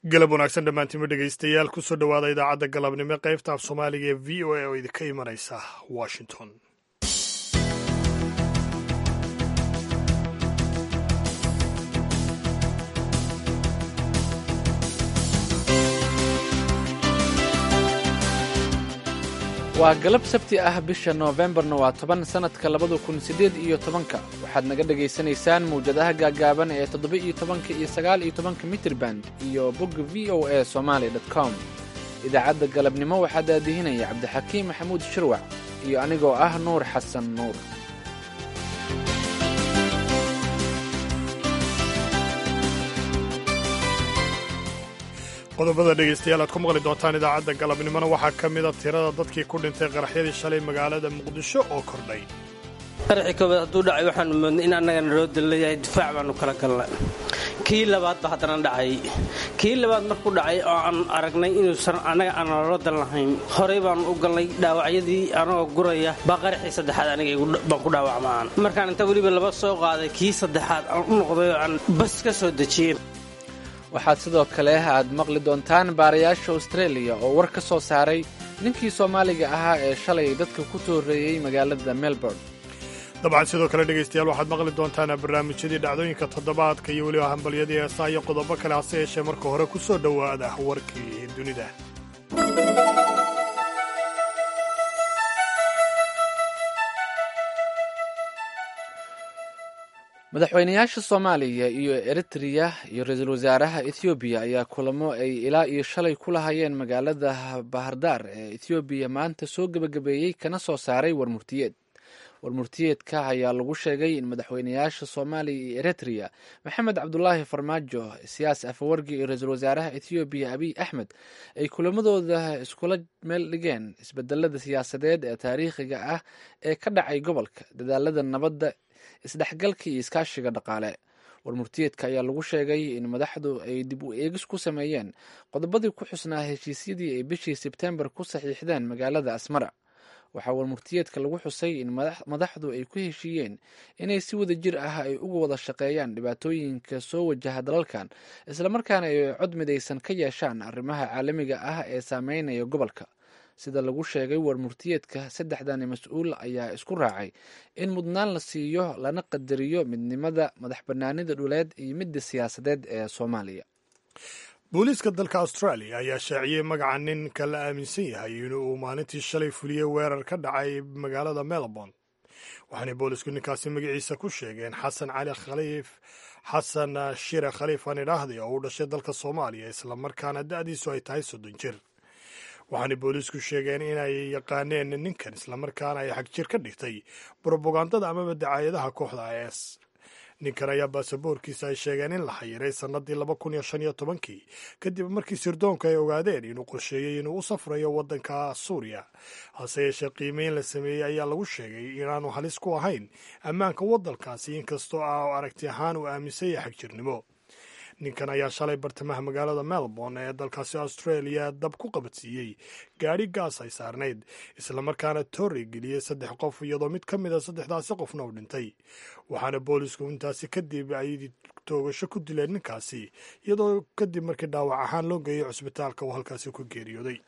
galab wanaagsan dhammaantiinma dhegaystayaal kusoo dhowaada idaacadda galabnimo qaybta af soomaaliga ee v o a oo idinka imanaysa washington waa galab sabti ah bisha noofembarna waa toban sannadka labada kun siddeed iyo tobanka waxaad naga dhegaysanaysaan mawjadaha gaagaaban ee toddoba iyo tobanka iyo sagaal iyo tobanka mitrirband iyo bogga v o a somaali dot com idaacadda galabnimo waxaa daadihinaya cabdixakiim maxamuud shirwac iyo anigoo ah nuur xasan nuur qodobada dhegaystayaal aad ku maqli doontaan idaacadda galabnimona waxaa ka mida tirada dadkii ku dhintay qaraxyadii shalay magaalada muqdisho oo kordhay qaraxii koobaad hadduu dhacay waxaanu moodnay in annagana loo dalleeyahay difaac baanu kala galnay kii labaad ba haddana dhacay kii labaad markuu dhacay oo aan aragnay inuusan annaga aan loola dal lahayn horey baanu u galnay dhaawacyadii anagoo guraya baa qaraxii saddexaad aniga baan ku dhaawacmaan markaan inta weliba laba soo qaaday kii saddexaad aan u noqday oo aan bas ka soo dejiyey waxaad sidoo kale aad maqli doontaan baarayaasha austraeliya oo war ka soo saaray ninkii soomaaliga ahaa ee shalay dadka ku tooreeyey magaalada melbourne dabcan sidoo kale dhegaystayaal waxaad maqli doontaan barnaamijyadii dhacdooyinka toddobaadka iyo weliba hambalyadii heesaa iyo qodobo kale hase yeeshee marka hore ku soo dhowaada warkii dunida madaxweynayaasha soomaaliya iyo eritreya iyo ra-iisul wasaaraha ethoobiya ayaa kulamo ay ilaa iyo shalay ku lahayeen magaalada bahardar ee ethoobiya maanta soo gebagabeeyey kana soo saaray warmurtiyeed warmurtiyeedka ayaa lagu sheegay in madaxweynayaasha soomaaliya iyo eritreya maxamed cabdulaahi farmaajo siyaas afawargi iyo ra-iisul wasaaraha ethoobiya abiy axmed ay kulamadooda iskula meel dhigeen isbedelada siyaasadeed ee taariikhiga ah ee ka dhacay gobolka dadaalada nabadda isdhexgalka iyo iskaashiga dhaqaale warmurtiyeedka ayaa lagu sheegay in madaxdu ay dib u eegis ku sameeyeen qodobadii ku xusnaa heshiisyadii ay bishii sebtembar ku saxiixdeen magaalada asmara waxaa warmurtiyeedka lagu xusay in madaxdu ay ku heshiiyeen inay si wada jir ah ay uga wada shaqeeyaan dhibaatooyinka soo wajaha dalalkan islamarkaana ay cod midaysan ka yeeshaan arrimaha caalamiga ah ee saameynaya gobolka sida lagu sheegay warmurtiyeedka saddexdani mas-uul ayaa isku raacay in mudnaan la siiyo lana qadariyo midnimada madax banaanida dhuleed iyo midda siyaasadeed ee soomaaliya booliiska dalka australia ayaa shaaciyey magaca ninka la aaminsan yahay inuu maalintii shalay fuliyey weerar ka dhacay magaalada melbourne waxaanay boolisku ninkaasi magaciisa ku sheegeen xasan cali khaliif xasan shire khaliif aan idhaahday oo u dhashay dalka soomaaliya islamarkaana da'diisu ay tahay soddon jir waxaanay booliisku sheegeen inay yaqaaneen ninkan islamarkaana ay xagjir ka dhigtay brobagandada amaba dacaayadaha kooxda is ninkan ayaa baasaboorkiisa ay sheegeen in la xayiray sannadii laba kun iyo shan iyo tobankii kadib markii sirdoonka ay ogaadeen inuu qorsheeyey inuu u safrayo waddanka suuriya hase yeeshee qiimeyn la sameeyey ayaa lagu sheegay inaanu halis ku ahayn ammaanka waddankaasi inkastoo ah aragti ahaan uu aaminsan yahay xagjirnimo ninkan ayaa shalay bartamaha magaalada melbourne ee dalkaasi australia dab ku qabadsiiyey gaadhi gaas ay saarnayd islamarkaana toorey geliyey saddex qof iyadoo mid ka mida saddexdaasi qofna u dhintay waxaana boolisku intaasi kadib ay toogasho ku dileen ninkaasi iyadoo kadib markii dhaawac ahaan loo geeyey cusbitaalka uu halkaasi ku geeriyooday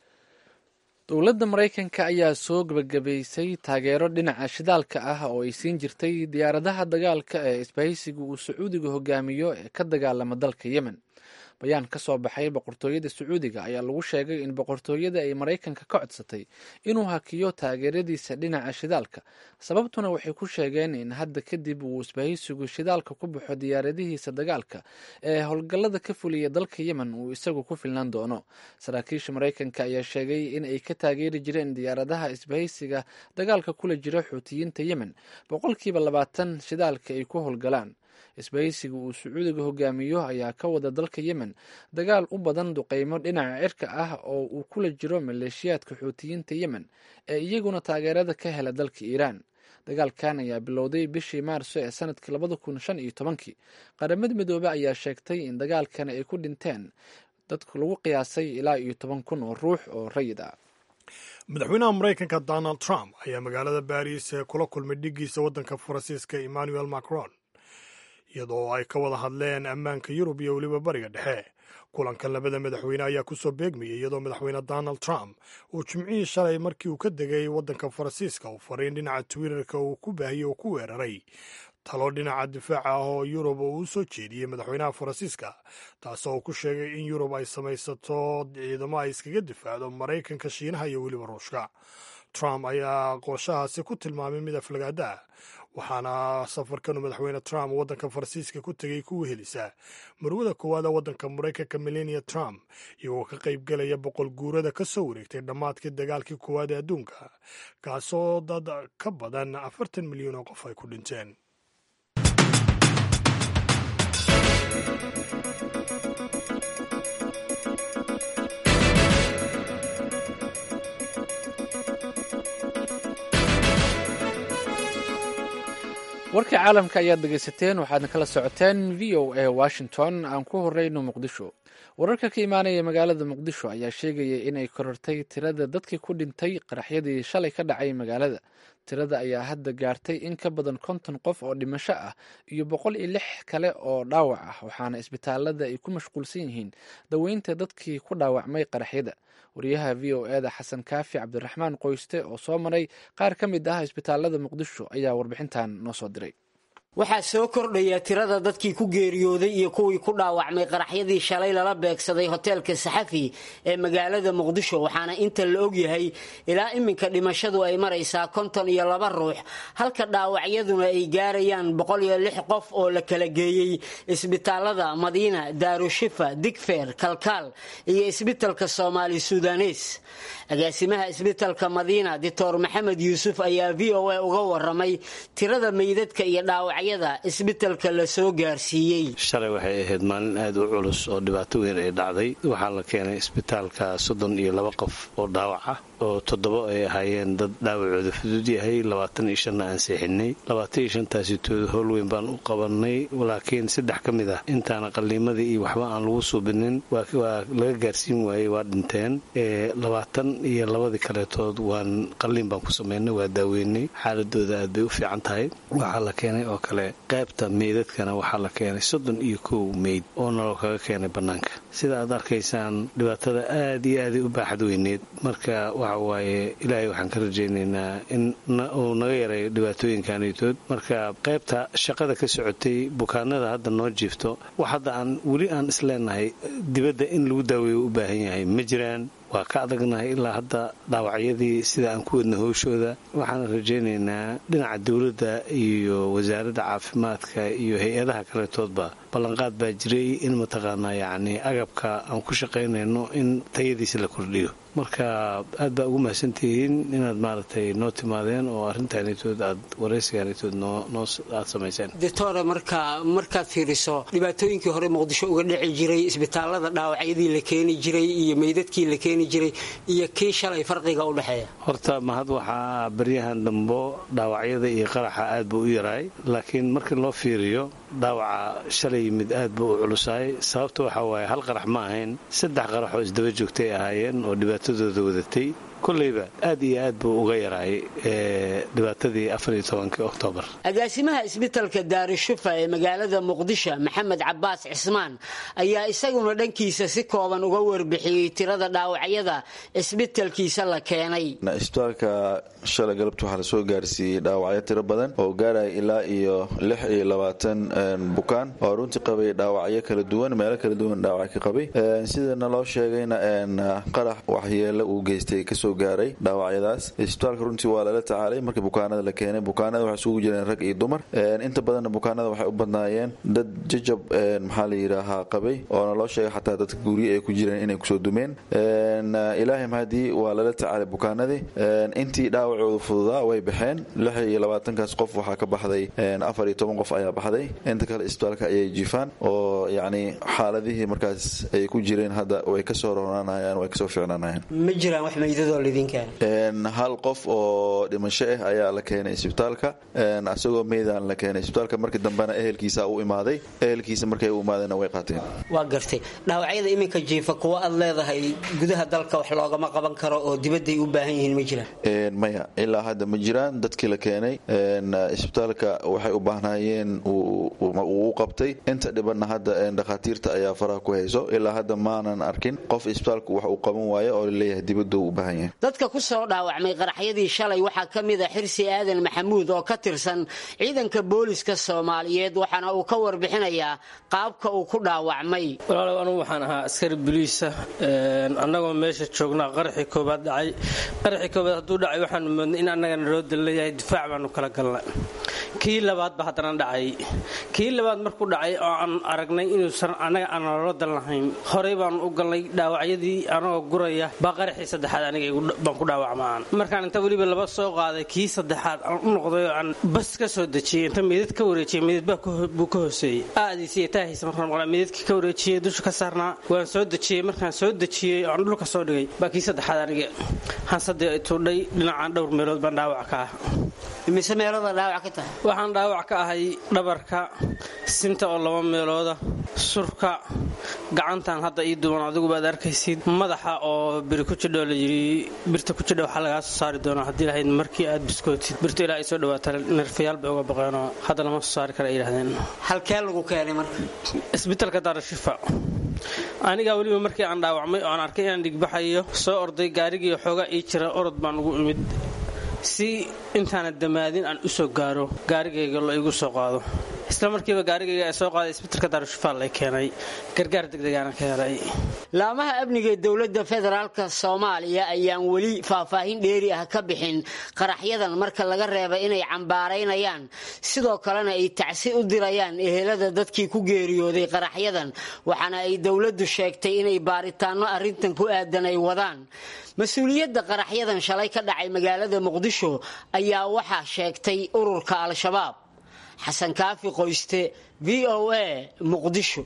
dowladda maraykanka ayaa soo gebagabaysay taageero dhinaca shidaalka ah oo ay siin jirtay diyaaradaha dagaalka ee isbahaysiga uu sacuudiga hogaamiyo ee ka dagaalama dalka yemen bayaan ka soo baxay boqortooyada sacuudiga ayaa lagu sheegay in boqortooyada ay maraykanka ka codsatay inuu hakiyo taageeradiisa dhinaca shidaalka sababtuna waxay ku sheegeen in hadda kadib uu isbahaysigu shidaalka ku baxo diyaaradihiisa dagaalka ee howlgallada ka fuliya dalka yemen uu isagu ku filnaan doono saraakiisha maraykanka ayaa sheegay in ay ka taageeri jireen diyaaradaha isbahaysiga dagaalka kula jira xuutiyiinta yemen boqolkiiba labaatan shidaalka ay ku howlgalaan isbahaysiga uu sacuudiga hogaamiyo ayaa ka wada dalka yemen dagaal u badan duqeymo dhinaca cirka ah oo uu kula jiro maleeshiyaadka xuutiyiinta yemen ee iyaguna taageerada ka hela dalka iiraan dagaalkan ayaa bilowday bishii maarso ee sanadkii labada kun shan iyo tobankii qaramada midoobe ayaa sheegtay in dagaalkan ay ku dhinteen dadku lagu qiyaasay ilaa iyo toban kun oo ruux oo rayid ah madaxweynaha maraykanka donald trump ayaa magaalada baris ee kula kulmay dhigiisa waddanka faransiiska emmanuel macron iyadoo ay ka wada hadleen ammaanka yurub iyo weliba bariga dhexe kulankan labada madaxweyne ayaa kusoo beegmayay iyadoo madaxweyne donald trump uu jimcihii shalay markii uu ka degay waddanka faransiiska uu fariin dhinaca twitterka uu ku baahiyey oo ku weeraray talo dhinaca difaaca ah oo yurub uu u soo jeediyey madaxweynaha faransiiska taasoo uu ku sheegay in yurub ay samaysato ciidamo ay iskaga difaacdo maraykanka shiinaha iyo weliba ruushka trump ayaa qooshahaasi ku tilmaamay mid aflagaada ah waxaana safarkanu madaxweyne trump waddanka faransiiska ku tegey ku wehelisaa marwada koowaada waddanka maraykanka melania trump iyagoo ka qayb galaya boqol guurada ka soo wareegtay dhammaadkii dagaalkii koowaad ee adduunka kaasoo dad ka badan afartan milyan oo qof ay ku dhinteen warkii caalamka ayaad dhegaysateen waxaadna kala socoteen v o a washington aan ku horeyno muqdisho wararka ka imaanaya magaalada muqdisho ayaa sheegaya in ay korortay tirada dadkii ku dhintay qaraxyadii shalay ka dhacay magaalada tirada ayaa hadda gaartay in ka badan konton qof oo dhimasho ah iyo boqol iyo lix kale oo dhaawac ah waxaana isbitaalada ay ku mashquulsan yihiin daweynta dadkii ku dhaawacmay qaraxyada wariyaha v o eda xasan kaafi cabdiraxmaan qoyste oo soo maray qaar ka mid ah isbitaalada muqdisho ayaa warbixintan noo soo diray waxaa soo kordhaya tirada dadkii ku geeriyooday iyo kuwii ku dhaawacmay qaraxyadii shalay lala beegsaday hoteelka saxafi ee magaalada muqdisho waxaana inta la ogyahay ilaa iminka dhimashadu ay maraysaa konton iyo laba ruux halka dhaawacyaduna ay gaarayaan boqol iyo lix qof oo la kala geeyey isbitaalada madiina daarushifa digfeer kalkaal iyo isbitalka soomaali sudanes agaasimaha isbitalka madiina doctor maxamed yuusuf ayaa v o a uga waramay tirada meydadka iyo dhaawacyada isbitalka la soo gaarsiiyey shalay waxay ahayd maalin aad u culus oo dhibaato weyn ay dhacday waxaa la keenay isbitaalka soddon iyo laba qof oo dhaawac ah oo toddoba ay ahaayeen dad dhaawacooda fudud yahay labaatan iyo shanna aan seexinay labaatan iyo shantaasi tooda howl weyn baan u qabanay laakiin saddex ka mid ah intaana qalliimadii iyo waxba aan lagu suubinin waa laga gaarsiin waayey waa dhinteen labaatan iyo labadii kaleetood waan qalliin baan ku samaynay waa daaweynay xaaladooda aad bay u fiican tahay waxaa la keenay oo kale qaybta meydadkana waxaa la keenay soddon iyo kow meyd oo naloo kaga keenay bannaanka sida aad arkaysaan dhibaatada aad iyo aaday u baaxad weyneed marka waxa waaye ilaahay waxaan ka rajaynaynaa in uu naga yaray dhibaatooyinkanitood marka qaybta shaqada ka socotay bukaanada hadda noo jiifto wax hadda aan weli aan isleenahay dibadda in lagu daaweeyo u baahan yahay ma jiraan waa ka adagnahay ilaa hadda dhaawacyadii sida aan ku wadna howshooda waxaan rajaynaynaa dhinaca dowladda iyo wasaaradda caafimaadka iyo hay-adaha kaletoodba ballanqaad baa jiray in mataqaanaa yacni agabka aan ku shaqaynayno in tayadiisa la kordhiyo marka aad baa ugu mahadsantihiin inaad maaragtay noo timaadeen oo arrintaanitood aad waraysigaanitood noo aad samayseen doctore marka markaad fiiriso dhibaatooyinkii hore muqdisho uga dhici jiray isbitaalada dhaawacyadii la keeni jiray iyo meydadkii la keeni jiray iyo kii shalay farqiga u dhexeeya horta mahad waxaa baryahan dambo dhaawacyada iyo qaraxa aad buu u yaraay laakiin markii loo fiiriyo dhaawaca shalay yimid aad buu u culusaay sababta waxaa waaye hal qarax ma ahayn saddex qarax oo isdaba joogtay ahaayeen oo dhibaatadooda wadatay koleyba aad iyo aad buu uga yaraay dhibaatadii afariyo tobankii oktoobar agaasimaha isbitalka daarushufa ee magaalada muqdisho maxamed cabaas cismaan ayaa isaguna dhankiisa si kooban uga warbixiyey tirada dhaawacyada isbitalkiisa la keenay isbitaalka shalay galabta waxaa lasoo gaarsiiyey dhaawacyo tiro badan oo gaaraya ilaa iyo lix iyo labaatan bukaan oo runtii qabay dhaawacyo kala duwan meelo kala duwan dhaawac ka qabay sidana loo sheegayna qarax waxyeelo uu geystay kasoo gaaray dhaawacyadaas isbitaalka runtii waa lala tacaalay markii bukaanada la keenay bukaanada waxay isugu jireen rag iyo dumar inta badanna bukaanada waxay u badnaayeen dad jajab maxaa la yidhaahaa qabay oona loo sheegay xataa dadka gurye ay ku jireen inay kusoo dumeen ilaahay mahadii waa lala tacaalay bukaanadii intii dhaawacoodu fududaa way baxeen lix iyo labaatankaas qof waxaa ka baxday afar iyo toban qof ayaa baxday inta kale isbitaalka ayay jiifaan oo yacni xaaladihii markaas ay ku jireen hadda way kasoo ronaanayaan way kasoo fiicnaanayaan ma jiraan wax meydadoo laydin keenay hal qof oo dhimasho ah ayaa la keenay isbitaalka isagoo meydaan la keenay isbitaalka markii dambena ehelkiisa u imaaday ehelkiisa markay u imaadeenna way qaateen waa gartay dhaawacyada iminka jiifa kuwa aad leedahay gudaha dalka wax loogama qaban karo oo dibadday u baahan yihiin ma jiraan maya ilaa hadda ma jiraan dadkii la keenay isbitaalka waxay u baahnaayeen uu u qabtay inta dhibanna hadda dhakhaatiirta ayaa faraha ku hayso ilaa hadda maanan arkin qof isbitaalku wax uu qaban waayo oo laleeyahay dibaddu u baahan yahay dadka ku soo dhaawacmay qaraxyadii shalay waxaa ka mid a xirsi aadan maxamuud oo ka tirsan ciidanka booliska soomaaliyeed waxaana uu ka warbixinayaa qaabka uu ku dhaawacmay walaalow anugu waxaan ahaa askari boliisa annagoo meesha joognaa qaraxii koobaad dhacay qaraxii koobaad hadduu dhacay waxaanu moodnay in annagana loo dalleeyahay difaac baanu kala galnay kii labaadba haddana dhacay kii labaad markuu dhacay oo aan aragnay inuusan annaga aan loola dal lahayn horey baanu u galnay dhaawacyadii anagoo guraya baa qaraxii saddexaad aniga baan ku dhaawacmaan markaan inta weliba laba soo qaaday kii saddexaad aan u noqday oo aan bas ka soo dejiyey inta meydad ka wareejiyey meydad buu ka hooseeyey aadiisa iyo taahiisa markaan maqlaa meydadkii ka wareejiyey dusha ka saarnaa waan soo dejiyey markaan soo dejiyey oo aan dhulka soo dhigay baa kii saddexaad aniga hansadii tuudhay dhinacaan dhowr meelood baan dhaawac ka ah imise meelada dhaawac ka tahay waxaan dhaawac ka ahay dhabarka sinta oo laba meelooda surka gacantan hadda ii duwan adiguba ad arkaysid madaxa oo biri ku jidho la yidhi birta ku jidha waxaa lagaa soo saari doonaa haddii lahayd markii aad biskootid birta ilaa ay soo dhawaata nerfayaal bay uga baqeenoo hadda lama soo saari kara ay yidhahdeen halkee lagu keenay marka isbitaalka daarashifa anigaa weliba markii aan dhaawacmay oo aan arkay inaan dhigbaxayo soo orday gaarigii xoogaa ii jira orod baan ugu imid si intaana damaadin aan u soo gaaro gaarigayga la igu soo qaado isla markiiba gaarigayga ee soo qaaday isbitaalka daarushifaal lay keenay gargaar degdegaana ka helay laamaha amniga ee dowladda federaalka soomaaliya ayaan weli faahfaahin dheeri ah ka bixin qaraxyadan marka laga reeba inay cambaaraynayaan sidoo kalena ay tacsi u dirayaan ehelada dadkii ku geeriyooday qaraxyadan waxaana ay dowladdu sheegtay inay baaritaanno arrintan ku aadan ay wadaan mas-uuliyadda qaraxyadan shalay ka dhacay magaalada muqdisho ayaa waxaa sheegtay ururka al-shabaab xasan kaafi qoyste v o a muqdisho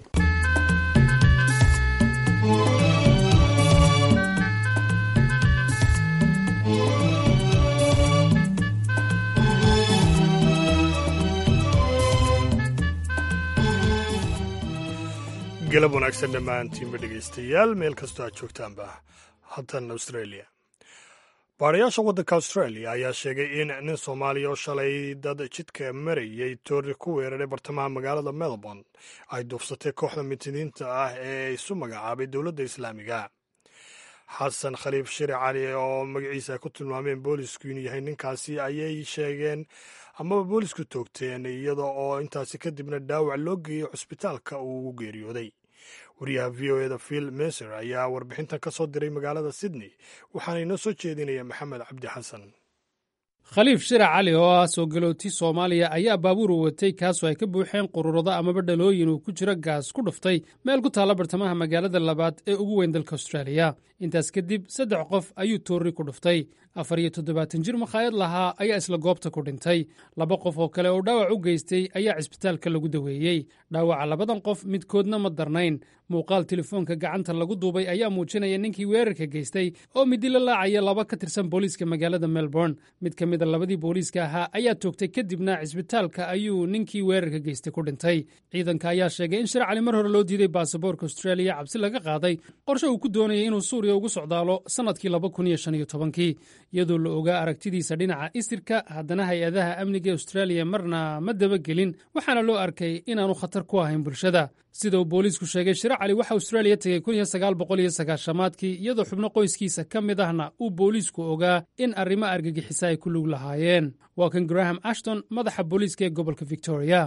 galab wanaagsan dhammaantiinba dhegaystayaal meel kastoo aad joogtaanba haatan australia baarayaasha waddanka australia ayaa sheegay in nin soomaaliya oo shalay dad jidka marayay toori ku weeraray bartamaha magaalada melbourne ay duufsatay kooxda mitiniinta ah ee isu magacaabay dowladda islaamiga xasan khaliif shiri cali oo magaciisa ay ku tilmaameen boolisku inuu yahay ninkaasi ayay sheegeen amaba boolisku toogteen iyada oo intaasi kadibna dhaawac loo geeyey cusbitaalka uu ugu geeriyooday wariyaha v o eda phil meser ayaa warbixintan ka soo diray magaalada sydney waxaana inoo soo jeedinaya maxamed cabdi xasan khaliif shirac cali oo ah soo galooti soomaaliya ayaa baabuur u watay kaasoo ay ka buuxeen qururado amaba dhalooyin uu ku jiro gaas ku dhuftay meel ku taalla bartamaha magaalada labaad ee ugu weyn dalka austraaliya intaas kadib saddex qof ayuu toorri ku dhuftay afar iyo toddobaatan jir makhaayad lahaa ayaa isla goobta ku dhintay laba qof oo kale oo dhaawac u geystay ayaa cisbitaalka lagu daweeyey dhaawaca labadan qof midkoodna ma darnayn muuqaal telefoonka gacanta lagu duubay ayaa muujinaya ninkii weerarka geystay oo midi la laacaya laba ka tirsan booliiska magaalada melbourne mid ka mida labadii booliiska ahaa ayaa toogtay kadibna cisbitaalka ayuu ninkii weerarka geystay ku dhintay ciidanka ayaa sheegay in shir cali mar hore loo diiday baasaboorka austraaliya cabsi laga qaaday qorshe uu ku doonayay inuu suuriya ugu socdaalo sannadkii laba kun iyo shan iyo tobankii iyadoo la ogaa aragtidiisa dhinaca isirka haddana hay-adaha amniga austraaliya marna ma dabagelin waxaana loo arkay inaanu khatar ku ahayn bulshada sida uu booliisku sheegay shiro cali waxa austraaliya tegey kun iyo sagaal boqol iyo sagaashamaadkii iyadoo xubno qoyskiisa ka mid ahna uu booliisku ogaa in arrimo argagixisa ay ku lug lahaayeen waa kan graham ashton madaxa booliiska ee gobolka victoria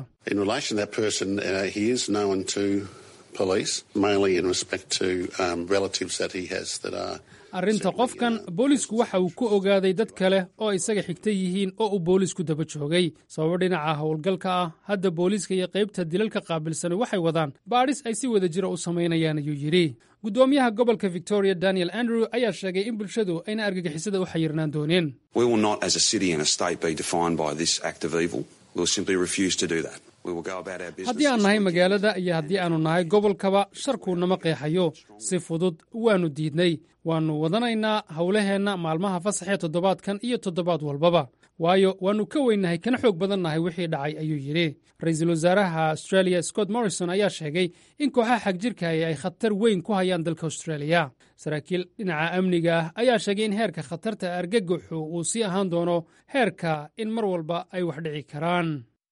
arrinta qofkan boolisku waxa uu ku ogaaday dad kale oo isaga xigta yihiin oo uu boolisku daba joogay sababo dhinaca howlgalka ah hadda booliiska iyo qaybta dilalka qaabilsani waxay wadaan baadhis ay si wada jira u samaynayaan ayuu yidhi guddoomiyaha gobolka victoria daniel andrew ayaa sheegay in bulshadu ayna argagixisada u xayirnaan dooneen haddii aan nahay magaalada iyo haddii aanu nahay gobolkaba sharkuu nama qeexayo si fudud waannu diidnay waannu wadanaynaa howlaheenna maalmaha fasaxee toddobaadkan iyo toddobaad walbaba waayo waannu ka weynnahay kana xoog badannahay wixii dhacay ayuu yidhi ra-iisul wasaaraha australia scott morrison ayaa sheegay in kooxaha xagjirkaahi ay khatar weyn ku hayaan dalka australia saraakiil dhinaca amniga ah ayaa sheegay in heerka khatarta argagaxu uu sii ahaan doono heerka in mar walba ay wax dhici karaan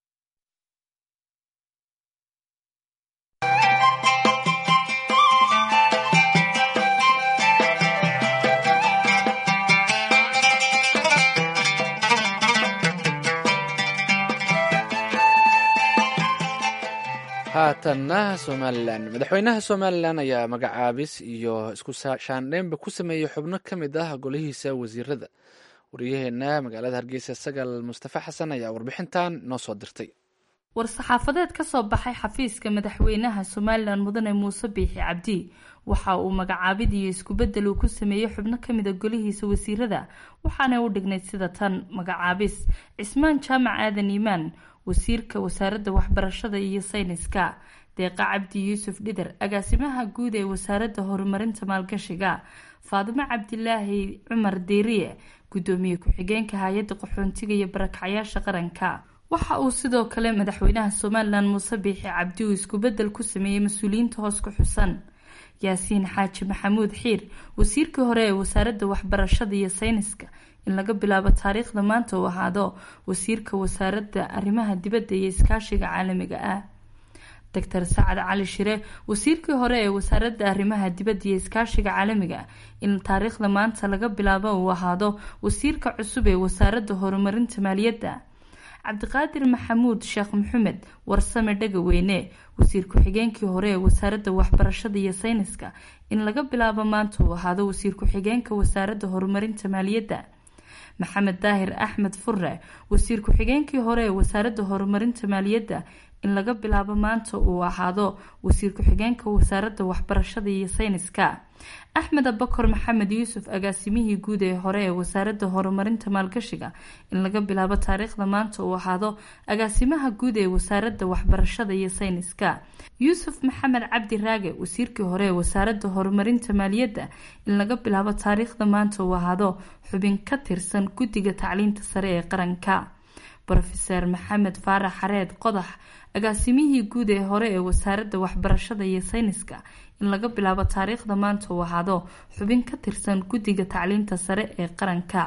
haatanna somalilan madaxweynaha somalilan ayaa magacaabis iyo isku shaandheynba ku sameeyey xubno ka mid ah golihiisa wasiirada waryaheena magaalada hargeysa sagal mustafa xasan ayaa warbixintan noo soo dirtay war-saxaafadeed ka soo baxay xafiiska madaxweynaha somalilan mudane muuse biixi cabdi waxa uu magacaabid iyo isku-bedel uu ku sameeyey xubno kamida golihiisa wasiirada waxaanay u dhignayd sida tan magacaabis cismaan jaamac aadan iimaan wasiirka wasaaradda waxbarashada iyo sayniska deeqa cabdi yuusuf dhidar agaasimaha guud ee wasaaradda horumarinta maalgashiga faadimo cabdilaahi cumar deeriye gudoomiye ku-xigeenka hay-adda qaxoontiga iyo barakacyaasha qaranka waxa uu sidoo kale madaxweynaha somalilan muuse biixi cabdi uu isku-bedel ku sameeyey mas-uuliyiinta hoos ku xusan yaasiin xaaji maxamuud xiir wasiirkii hore ee wasaaradda waxbarashada iyo sayniska in laga bilaabo taariikhda maanta uu ahaado wasiirka wasaaradda arrimaha dibadda iyo iskaashiga caalamiga ah doctor sacad cali shire wasiirkii hore ee wasaaradda arrimaha dibadda iyo iskaashiga caalamiga in taariikhda maanta laga bilaabo uu ahaado wasiirka cusub ee wasaaradda horumarinta maaliyadda cabdiqaadir maxamuud sheekh maxamed warsame dhagaweyne wasiir ku-xigeenkii hore ee wasaaradda waxbarashada iyo sayniska in laga bilaabo maanta uu ahaado wasiir ku-xigeenka wasaaradda horumarinta maaliyadda maxamed daahir axmed furre wasiir ku-xigeenkii hore ee wasaaradda horumarinta maaliyadda in laga bilaabo maanta uu ahaado wasiir ku-xigeenka wasaaradda waxbarashada iyo sayniska axmed abakor maxamed yuusuf agaasimihii guud ee hore ee wasaaradda horumarinta maalgashiga in laga bilaabo taariikhda maanta uu ahaado agaasimaha guud ee wasaaradda waxbarashada iyo sayniska yuusuf maxamed cabdi raage wasiirkii hore ee wasaaradda horumarinta maaliyadda in laga bilaabo taariikhda maanta uu ahaado xubin ka tirsan guddiga tacliinta sare ee qaranka rofeser maxamed faarax xareed qodax agaasimihii guud ee hore ee wasaaradda waxbarashada iyo sayniska in laga bilaabo taariikhda maanta uu ahaado xubin ka tirsan guddiga tacliinta sare ee qaranka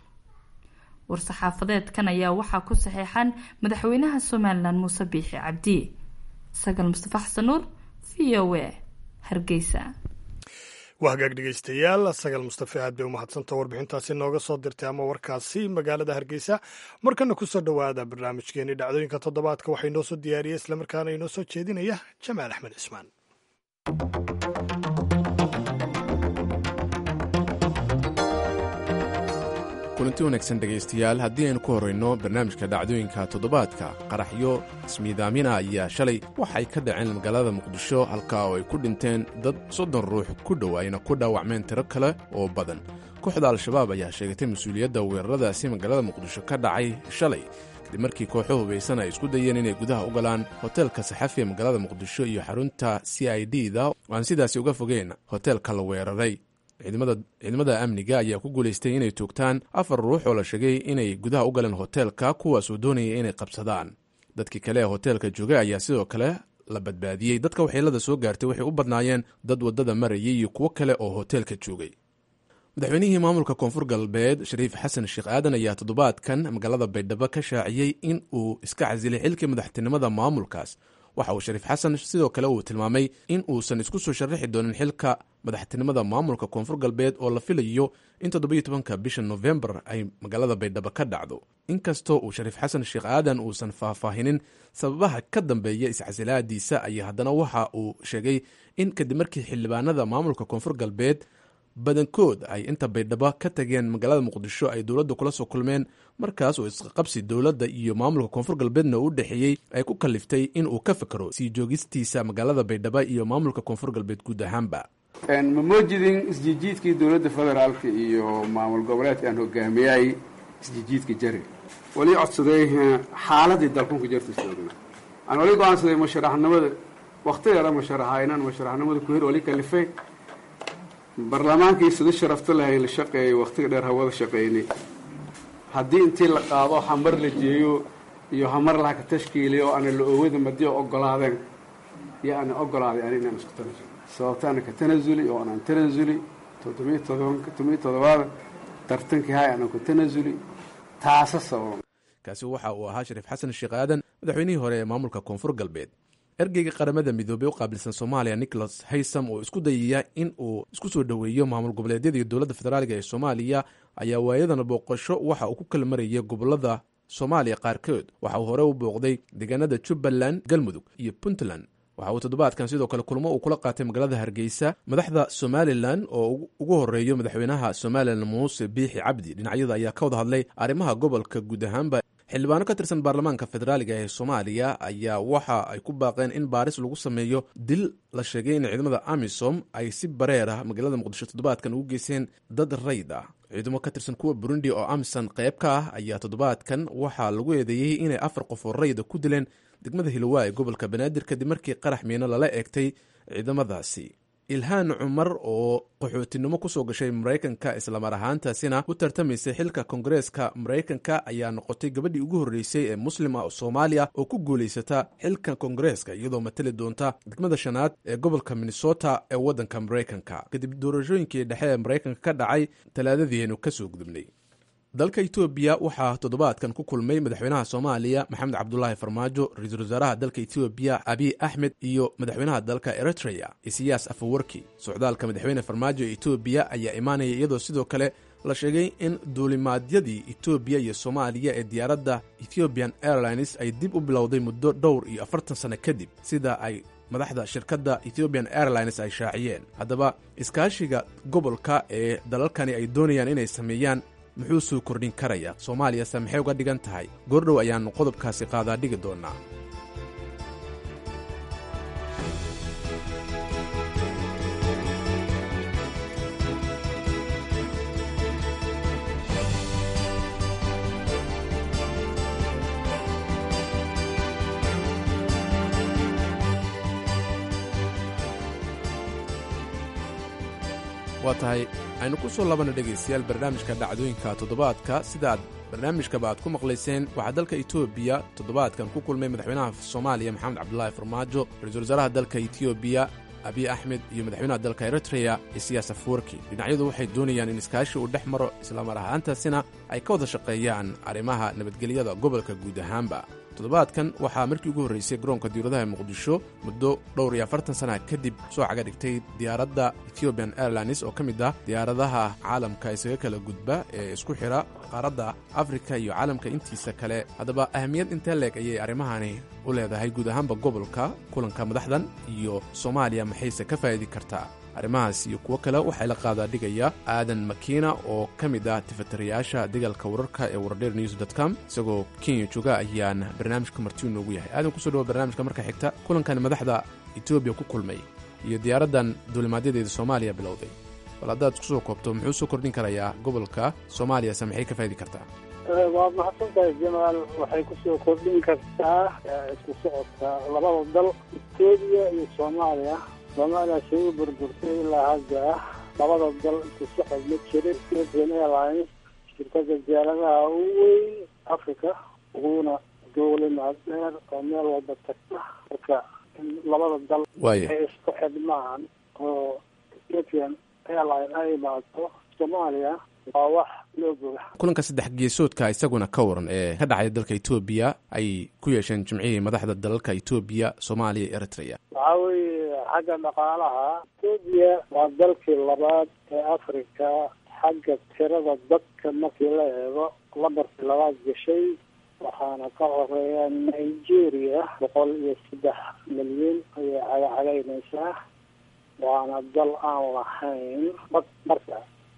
war-saxaafadeedkan ayaa waxaa ku saxeexan madaxweynaha somalilan muuse biixi cabdi sagal mustafa xasan nuur v o a hargeysa waa hagaag dhegeystayaal sagal mustafe aad bay umahadsanta warbixintaasi nooga soo dirtay ama warkaasi magaalada hargeysa markana kusoo dhowaada barnaamijkeeni dhacdooyinka toddobaadka waxaa inoo soo diyaariyey islamarkaana inoo soo jeedinaya jamaal axmed cismaan kulanti wanaagsan dhegaystayaal haddii aynu ku horrayno barnaamijka dhacdooyinka toddobaadka qaraxyo ismiidaamina ayaa shalay waxay ka dhaceen magaalada muqdisho halkaa oo ay ku dhinteen dad soddon ruux ku dhow ayna ku dhaawacmeen tiro kale oo badan kooxda al-shabaab ayaa sheegatay mas-uuliyadda weeraradaasi magaalada muqdisho ka dhacay shalay kadib markii kooxo hubaysan ay isku dayeen inay gudaha u galaan hoteelka saxafi ee magaalada muqdisho iyo xarunta c i d da oo aan sidaasi uga fogeyn hoteelka la weeraray ciidamada amniga ayaa ku guulaystay inay toogtaan afar ruux oo la sheegay inay gudaha u galeen hoteelka kuwaasoo doonaya inay qabsadaan dadkii kale ee hoteelka joogay ayaa sidoo kale la badbaadiyey dadka waxyeelada soo gaartay waxay u badnaayeen dad waddada marayay iyo kuwo kale oo hoteelka joogay madaxweynihii maamulka koonfur galbeed shariif xasan sheekh aadan ayaa toddobaadkan magaalada baydhabo ka shaaciyey in uu iska casilay xilkii madaxtinimada maamulkaas waxa uu shariif xasan sidoo kale uu tilmaamay in uusan isku soo sharaxi doonin xilka madaxtinimada maamulka koonfur galbeed oo la filayo in toddobiyo tobanka bisha nofembar ay magaalada baydhabo ka dhacdo inkastoo uu shariif xasan sheekh aadan uusan faahfaahinin sababaha ka dambeeya iscasilaadiisa ayaa haddana waxa uu sheegay in kadib markii xildhibaanada maamulka koonfur galbeed badankood ay inta baydhabo ka tageen magaalada muqdisho ay dowladda kula soo kulmeen markaas oo isqaqabsi dowladda iyo maamulka koonfur galbeedna u dhexeeyey ay ku kaliftay in uu ka fikro sii joogistiisa magaalada baydhabo iyo maamulka koonfur galbeed guud ahaanba ma moojidin isjijiidkii dowladda federaalka iyo maamul goboleedka aan hogaamiyay isjijiidka jari wali codsaday xaaladii dalkunka jarta soogna aan wali go-aansaday musharaxnimada wakti yara musharaxa inaan musharaxnimada ku hir wali kalifay barlamaankii sida sharafta lahay la shaqeeyay waktiga dheer hawada shaqeynay haddii intii la qaado hamar la jeeyo iyo hamar laha ka tashkiiliyo oo ana la oowada madiyo ogolaadeen iyo ana ogolaaday ani inaan isku tanasuli sababta ana ka tanasuli oo anaan tanasuli toddobiyo todobanka todobiyo todobaada tartankii hay anaan ku tanasuli taasa sababa kaasi waxa uu ahaa shariif xasan sheekh aadan madaxweynihii hore ee maamulka koonfur galbeed ergeyga qaramada midoobey u qaabilsan soomaaliya nicholas haysam oo isku dayaya in uu isku soo dhoweeyo maamul goboleedyada iyo dowladda federaaliga ee soomaaliya ayaa waayadana booqasho waxa uu ku kala marayay gobolada soomaaliya qaarkood waxa uu hore u booqday deegaanada jubbaland galmudug iyo puntland waxa uu toddobaadkan sidoo kale kulmo uu kula qaatay magaalada hargeysa madaxda somalilan oo ugu horeeyo madaxweynaha somalilan muuse biixi cabdi dhinacyada ayaa ka wada hadlay arrimaha gobolka guud ahaanba xildhibaano ka tirsan baarlamaanka federaaliga ee soomaaliya ayaa waxa ay ku baaqeen in baaris lagu sameeyo dil la sheegay in ciidamada amisom ay si bareer ah magaalada muqdisho toddobaadkan ugu geyseen dad rayd ah ciidamo ka tirsan kuwa burundi oo amisom qayb ka ah ayaa toddobaadkan waxaa lagu eedeeyey inay afar qof oo rayda ku dileen degmada hilowa ee gobolka banaadir kadib markii qarax miino lala eegtay ciidamadaasi ilhaan cumar oo qaxootinimo kusoo gashay maraykanka islamar ahaantaasina u tartamaysay xilka kongareeska maraykanka ayaa noqotay gabadhii ugu horreysay ee muslim ah oo soomaaliya oo ku guulaysata xilka kongareeska iyadoo matali doonta degmada shanaad ee gobolka minnesota ee waddanka maraykanka kadib doorashooyinkii dhexe ee maraykanka ka dhacay talaadadiienu kasoo gudubnay dalka etoobiya waxaa toddobaadkan ku kulmay madaxweynaha soomaaliya maxamed cabdulaahi farmaajo ra-iisul wasaaraha dalka etoobiya abiy axmed iyo madaxweynaha dalka eritrea isiyaas afawarki socdaalka madaxweyne farmaajo ee etoobiya ayaa imaanaya iyadoo sidoo kale la sheegay in duulimaadyadii etoobiya iyo soomaaliya ee diyaaradda ethiopian airlines ay dib u bilowday muddo dhowr iyo afartan sano kadib sida ay madaxda shirkadda ethiopian airlines ay shaaciyeen haddaba iskaashiga gobolka ee dalalkani ay doonayaan inay sameeyaan muxuu soo kordhin karayaa soomaaliyase maxay uga dhigan tahay goordhow ayaannu qodobkaasi qaadaa dhigi doonnaa waa tahay aynu ku soo labanna dhegaystayaal barnaamijka dhacdooyinka toddobaadka sidaaad barnaamijkaba aad ku maqlayseen waxaa dalka etoobiya toddobaadkan ku kulmay madaxweynaha soomaaliya maxamed cabdulaahi farmaajo ra-iisul wasaaraha dalka etoobiya abiy axmed iyo madaxweynaha dalka eritreya isiyaas afwarki dhinacyadu waxay doonayaan in iskaashi uu dhex maro islamar ahaantaasina ay ka wada shaqeeyaan arrimaha nabadgelyada gobolka guud ahaanba toddobaadkan waxaa markii ugu horreysay garoonka diyauradaha muqdisho muddo dhowr iyo afartan sana kadib soo caga dhigtay diyaaradda ethiopian airlines oo ka mid ah diyaaradaha caalamka isaga kala gudba ee isku xidha qaaradda afrika iyo caalamka intiisa kale haddaba ahamiyad intee leeg ayay arrimahani u leedahay guud ahaanba gobolka kulanka madaxdan iyo soomaaliya maxayse ka faa'idi kartaa arrimahaas iyo kuwo kale waxaa la qaadaa dhigaya aadan makiina oo ka mid ah tifatirayaasha dagaalka wararka ee wardheer news com isagoo kenya jooga ayaan barnaamijka martiu noogu yahay aadan kusoo dhawo barnaamijka marka xigta kulankan madaxda etoobiya ku kulmay iyo diyaaraddan duulimaadyadeeda soomaaliya bilowday bal haddaad isku soo koobto muxuu soo kordhin karayaa gobolka soomaaliyase maxay ka faa'idi kartaa waa mahadsantahay jamaal waxay kusoo kordhin kartaa isku socodka labada dal etoobiya iyo soomaaliya soomaaliya say u burburtay ilaa hadda labada dal isku socod ma jirin ethiopian airlines shirkada diyaaradaha ugu weyn africa uguna dowlimaad dheer oo meel walba tagta marka in labada dal Waaya. ay isku xidhmaan oo ethiopian airline ay imaato soomaaliya waa wax loo boga kulanka saddex geesoodka isaguna ka waran ee ka dhacay dalka etoobiya ay ku yeesheen jimcihii madaxda dalalka etoobiya soomaaliya iyo eritrea waxaa weeye xagga dhaqaalaha etoobiya waa dalkii labaad ee africa xagga tirada dadka markii la eego lambarkii labaad gashay waxaana ka horeeya nigeria boqol iyo saddex milyan ayay cagacagaynaysaa waana dal aan lahayn bad marka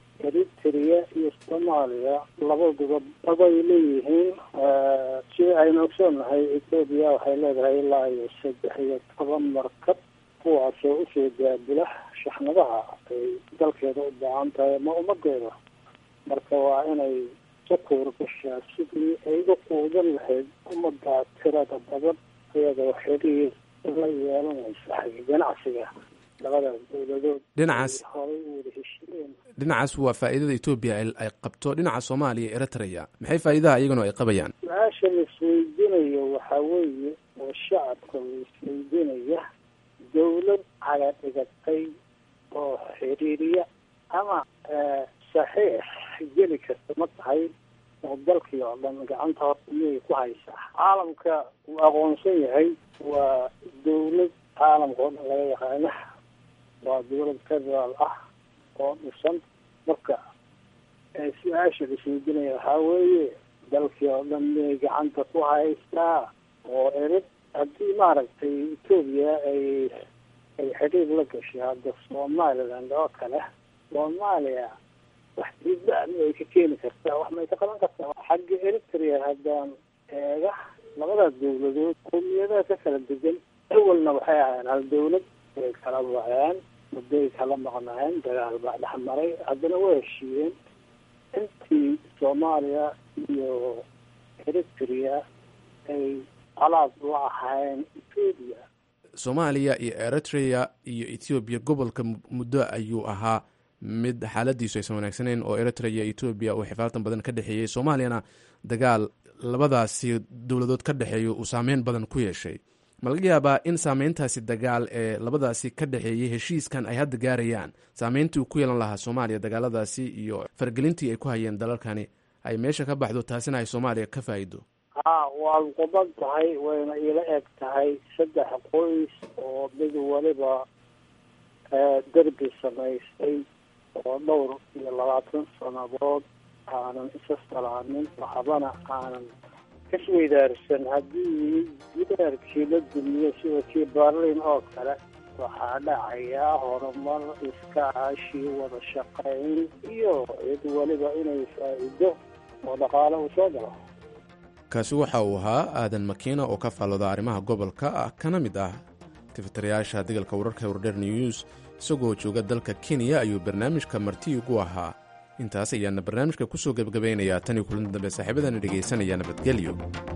eritrea iyo soomaaliya labaduba dabay leeyihiin sida aynu ogsoonnahay etoobiya waxay leedahay ilaa iyo saddex iyo toban markab kuwaasoo usoo daabula shaxnadaha ay dalkeeda u baahan tahay ama ummadeeda marka waa inay ka kuur gashaa sidii ay uga quudan lahayd ummadda tirada badan iyadoo xiriir la yeelanaysa xagga ganacsiga labadaas dowladood Dhinacaas- ay horay u wada heshiiyeen dhinacaas waa faa'iidada etoobiya ay ay qabto dhinaca soomaaliya iyo eritrea maxay faa'iidaha iyaguna ay qabayaan su-aasha la isweydiinayo waxaa weeye oo shacabka la isweydiinaya dowlad caga dhigatay oo xiriiriya ama eh, saxiix geli karta ma tahay oo dalkii oo dhan gacanta horta miyay ku haysaa caalamka uu aqoonsan yahay waa dowlad caalamka oo dhan laga yaqaana waa dowlad federaal ah oo dhisan marka ee su-aasha la isweydiinaya waxaa weeye dalkii oo dhan miyay gacanta ku haystaa oo erid haddii maaragtay etoobiya ay ay xidhiir la gashay hadda somaliland oo kale soomaaliya wax diidba miyay ka keeni kartaa wax may ka qaban kartaa xagga eritrea haddaan eega labadaas dowladood qowmiyadaha ka kala degan awalna waxay ahaayeen hal dowlad way kala waceen muddoay kala maqnaayeen dagaal baa dhex maray haddana way heshiiyeen intii soomaaliya iyo eritrea ay alaab la ahaayeen etoobiya soomaaliya iyo eritrea iyo ethoobiya gobolka mu- muddo ayuu ahaa mid xaaladiisu aysan wanaagsaneyn oo eritrea iyo etoobiya uu xifaaltan badan ka dhexeeyey soomaaliyana dagaal labadaasi dowladood ka dhexeeya uu saameyn badan ku yeeshay ma laga yaabaa in saameyntaasi dagaal ee labadaasi ka dhexeeyey heshiiskan ay hadda gaarayaan saameyntii uu ku yeelan lahaa soomaaliya dagaaladaasi iyo fargelintii ay ku hayeen dalalkani ay meesha ka baxdo taasina ay soomaaliya ka faa'iido haa waad quban tahay wayna ila eg tahay saddex qoys oo mid waliba eh, derbi samaystay oo dhowr iyo labaatan sannadood aanan isa salaamin waxbana aanan kasweydaarsan haddii gidaarkii la dumiyo sida kii berlin oo kale waxaa dhacayaa horumar iskaashi wada shaqayn iyo cid waliba inay faa'iido oo dhaqaale uu soo galo kaasi waxa uu ahaa aadan makiina oo ka faallooda arrimaha gobolka ah kana mid ah tifitirayaasha degalka wararka wardher news isagoo jooga dalka kenya ayuu barnaamijka marti ugu ahaa intaas ayaana barnaamijka ku soo gebagabaynayaa tan iyo kulanti dambe saaxiibadana dhegaysanaya nabadgelyo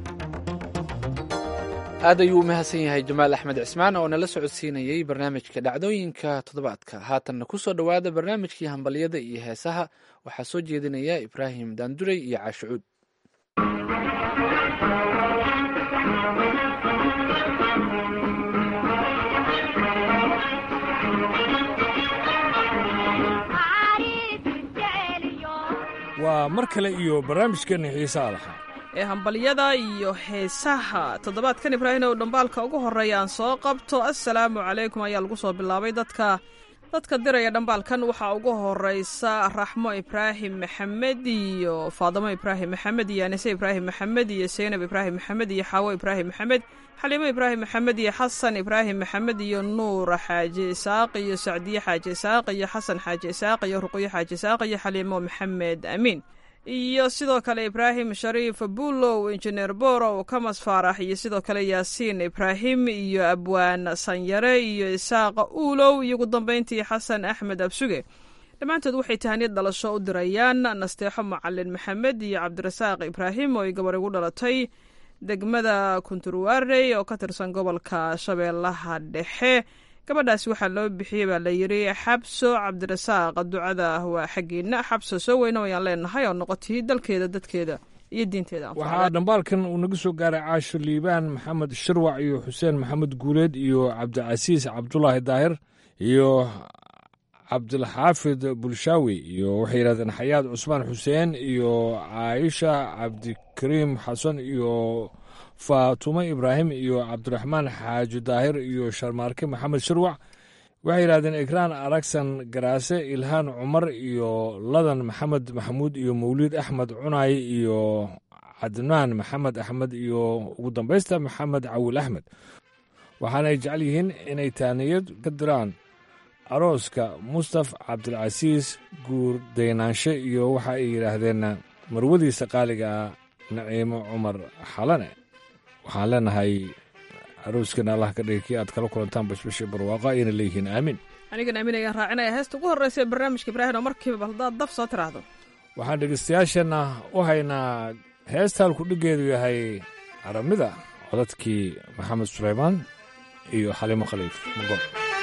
aad ayuu u mahadsan yahay jamaal axmed cismaan oo nala socodsiinayey barnaamijka dhacdooyinka toddobaadka haatanna ku soo dhowaada barnaamijkii hambalyada iyo heesaha waxaa soo jeedinaya ibraahim daanduray iyo caashicuud waa mar kale iyo barnaamijkeenna xiisaha lahaa ee hambalyada iyo heesaha toddobaadkan ibraahim ow dhambaalka ugu horreeya aan soo qabto assalaamu calaykum ayaa lagu soo bilaabay dadka dadka diraya dhambaalkan waxaa ugu horeysa raxmo ibraahim maxamed iyo faadamo ibraahim maxamed iyo anise ibraahim maxamed iyo seynab ibraahim maxamed iyo xaawo ibraahim maxamed xaliimo ibraahim maxamed iyo xasan ibraahim maxamed iyo nuur xaaji isaaq iyo sacdiye xaaji isaaq iyo xasan xaaji isaaq iyo ruqyo xaaji isaaq iyo xaliimo maxamed amiin iyo sidoo kale ibraahim shariif buulow injineer borow kamas faarax iyo sidoo kale yaasiin ibraahim iyo abwaan sanyare iyo isaaqa uulow iyo ugu dambeyntii xasan axmed absuge dhammaantood waxay tahaniyad dhalasho u dirayaan nasteexo macalin maxamed iyo cabdirasaaq ibraahim oo ay gabar igu dhalatay degmada kunturwaarey oo ka tirsan gobolka shabeellaha dhexe gabadhaasi waxaa loo bixiyey baa la yidhi xabso cabdirasaaq ducada waa xaggiina xabso soo weyno ayaan leenahay oo noqotii dalkeeda dadkeeda iyo diinteeda waxaa dhambaalkan uu naga soo gaaray caasho liibaan maxamed shirwac iyo xuseen maxamed guuleed iyo cabdicasiis cabdulaahi daahir iyo cabdilxaafid bulshaawi iyo waxay yidhahdeen xayaad cusmaan xuseen iyo caaisha cabdikariim xasan iyo faatumo ibraahim iyo cabdiraxmaan xaaji daahir iyo sharmaarke maxamed shirwac waxay yidhahdeen ikraan aragsan garaase ilhaan cumar iyo ladan maxamed maxamuud iyo mawliid axmed cunaay iyo cadnaan maxamed axmed iyo ugu dambaysta maxamed cawil axmed waxaana ay jecel yihiin inay taaniyad ka diraan arooska mustaf cabdilcasiis guur daynaanshe iyo waxa ay yidhaahdeen marwadiisa qaaligaa naciimo cumar xalane waxaan leenahay arooskeena allah ka dhigay kii aad kala kulantaan bashbashii barwaaqa ayna leeyihiin aamin anigan aamin ayaan raacinaya heesta ugu horreysa ee barnaamijka ibraahim oo markiiba bal haddaad daf soo tiraahdo waxaan dhegeystayaasheenna u haynaa heesta halku dhiggeedu yahay aramida codadkii maxamed suleymaan iyo xaliimo khaliif magon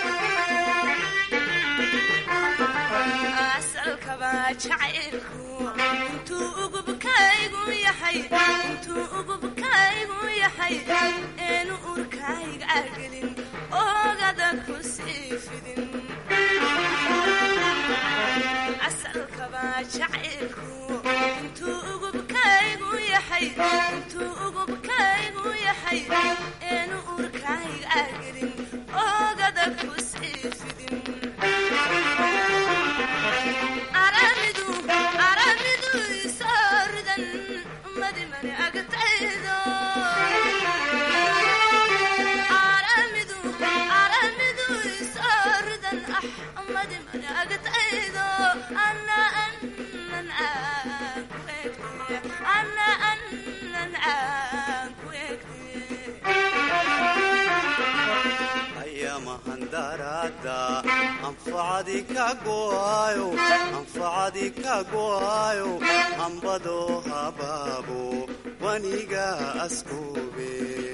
eenu urkayga gelin ogada ku sii fidin asalkaba jacaylku intuu ugubkaygu yahay intuu ugubkaygu yahay eenu urkayga gelin ogada ku sii fidin aramidu aramidu isooridan madimani agtaydo aramidu aramidu isooridan ah madimani agtaydo ana anan aan ku egte ana anan aan ku ayamahandarada anfacadi ka go'ayo anfacadi ka go'ayo ambado habaabo waniga askube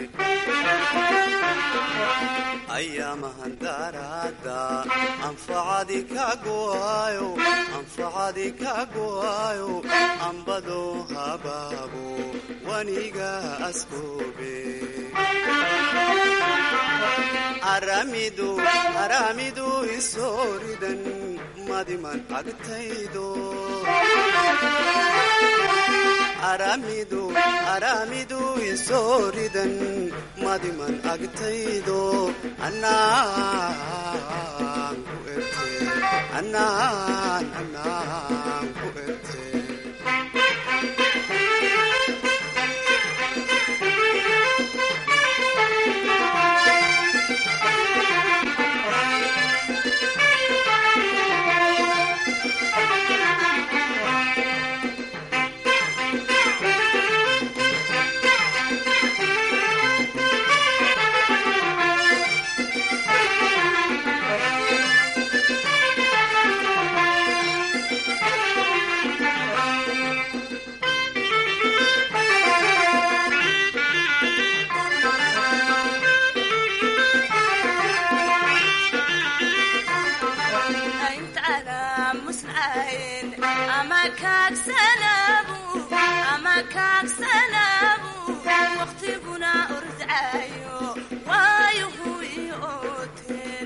ayamahandarada anfacadi ka go'ayo anfacadi ka go'ayo ambado habaabo waniga askube aramidu aramidu isooridan madiman agtaydo aramidu aramidu isooridan madiman agtaydo anaan ku erte anaan anaan ku erte waqtiguna ordaayo waayuhu iooteen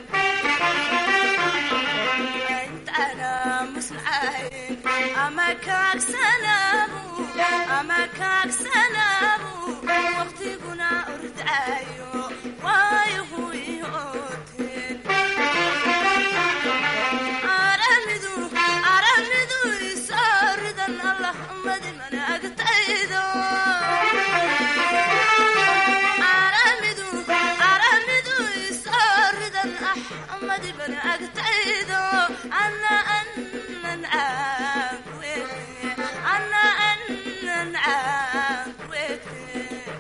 intana musnacayn ama kaagsanaabu ama kaagsanaabu waqtiguna ordaayo waayuhu iooteen aramidu aramidu isooridan allah madimana agtaydo aramidu aramidu isooridan ah madibana agtaydo ana anan aan ku ege ana anan aan ku ege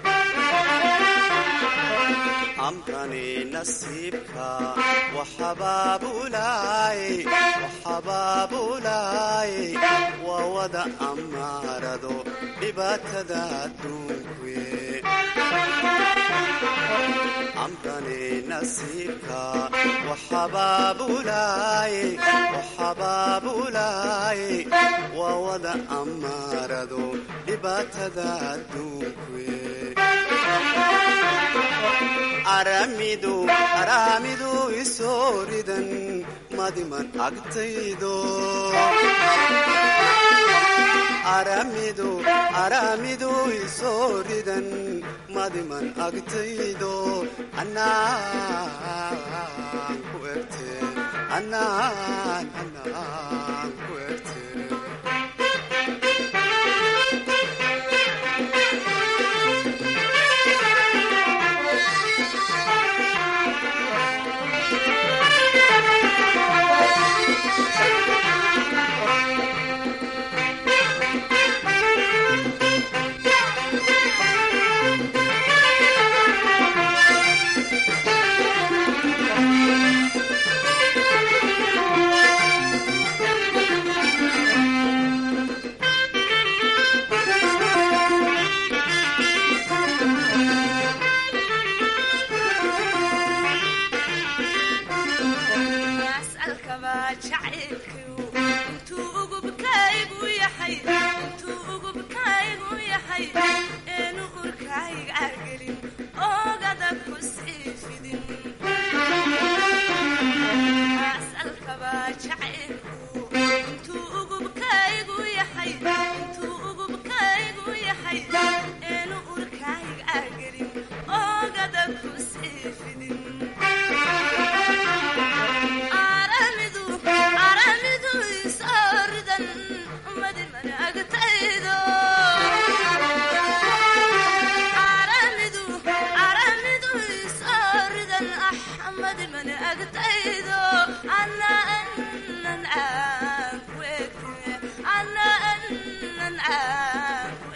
amkani nasiibka waxabaabulaay waxabaabulaay waa wada amaarado dhibaatada adduunkuye amkani nasiibka waxabaabulaay waxabaabulaay waa wada amaarado dhibaatada adduunkuye aramidu aramidu isooridan madiman agtaydo aramidu aramidu isooridan madiman agtaydo anaan ku erte anaan anaan ku erte jacaylkiu intuu ugubkaygu yahay intuu ugubkaygu yahay eenu urkayga gelin ogada ku sii fidin asalkaba jacaylku intuu ugubkaygu yahay intuu ugubkaygu yahay eenu urkayga gelin ogada ku sii fidin aramidu aramidu isoridan madiman agtaydo aramidu aramidu isoridan ah madiman agtaydo ana anan aan ku egtime ana anan aan ku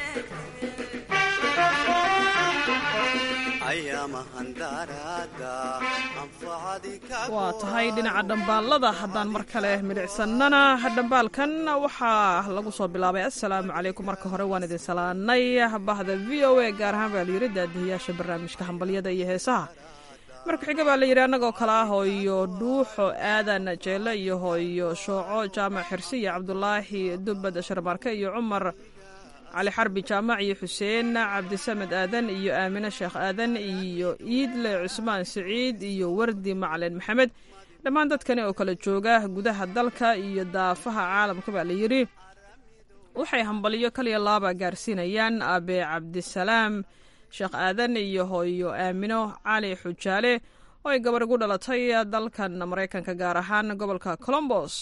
waa tahay dhinaca dhambaalada haddaan mar kale midhicsannana dhambaalkan waxaa lagu soo bilaabay assalaamu calaykum marka hore waan idin salaanay bahda v o a gaar ahaan baa layidhi daadihiyaasha barnaamijka hambalyada iyo heesaha marka xiga baa layidhi annagoo kale ah hooyo dhuuxo aadan jeelle iyo hooyo shooco jaamac xirsi iyo cabdulaahi dubbad sharmaarke iyo cumar cali xarbi jaamac iyo xuseen cabdisamed aadan iyo aamine sheekh aadan iyo iidle cusmaan siciid iyo wardi macalin maxamed dhammaan dadkani oo kala jooga gudaha dalka iyo daafaha caalamka baa layidhi waxay hambaliyo kaliya laaba gaarsiinayaan abe cabdisalaam sheekh aadan iyo hooyo aamino cali xujaale oo ay gabar ugu dhalatay dalkan maraykanka gaar ahaan gobolka colombos